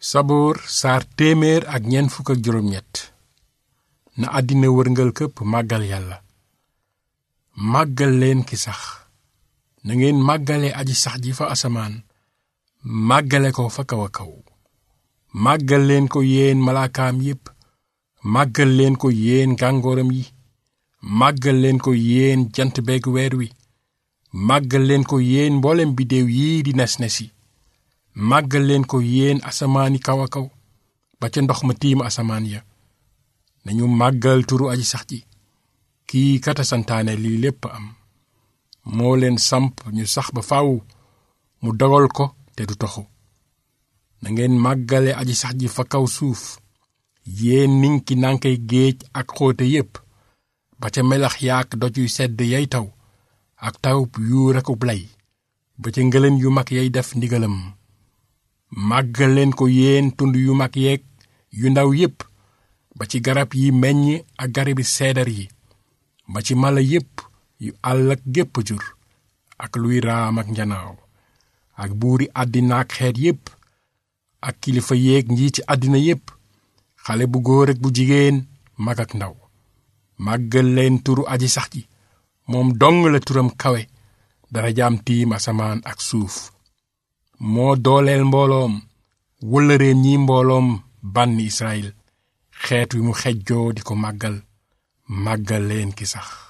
saboor saar téeméer ak ñeent fukk ak juróom ñett na àddina wërngal këpp màggal yàlla màggal leen ki sax na ngeen màggale aji sax ji fa asamaan màggale ko fa kaw a kaw màggal leen ko yéen malaakaam yépp màggal leen ko yéen gàngooram yi màggal leen ko yéen jant beeg weer wi màggal leen ko yéen mboolem biddéew yii di nes nesi màggal leen ko yéen asamaani kaw a kaw ba ca ndox ma tiim asamaan ya nañu màggal turu aji sax ji kii kata santaane lii lépp am moo leen samp ñu sax ba faw mu dogal ko te du toxu na ngeen màggale aji sax ji fa kaw suuf yéen ninki nankay géej ak xóote yépp ba ca melax yaak doj yu sedd yay taw ak tawub yuur akub lay ba ca ngëlën yu mag yay def ndigalam màggal leen ko yéen tund yu mag yeeg yu ndaw yépp ba ci garab yi meññ ak garabi seedar yi ba ci mala yépp yu àll ak gépp jur ak luy raam ak njanaaw ak buuri àddina ak xeet yépp ak kilifa yéeg njiiti àddina yépp xale bu góor ak bu jigéen mag ak ndaw màggal leen turu aji sax ji moom dong la turam kawe dara jaam tiim asamaan ak suuf moo dooleel mbooloom wëllëreem ñi mbooloom bànni Israyil xeet wi mu xejjoo di ko màggal màggal leen ki sax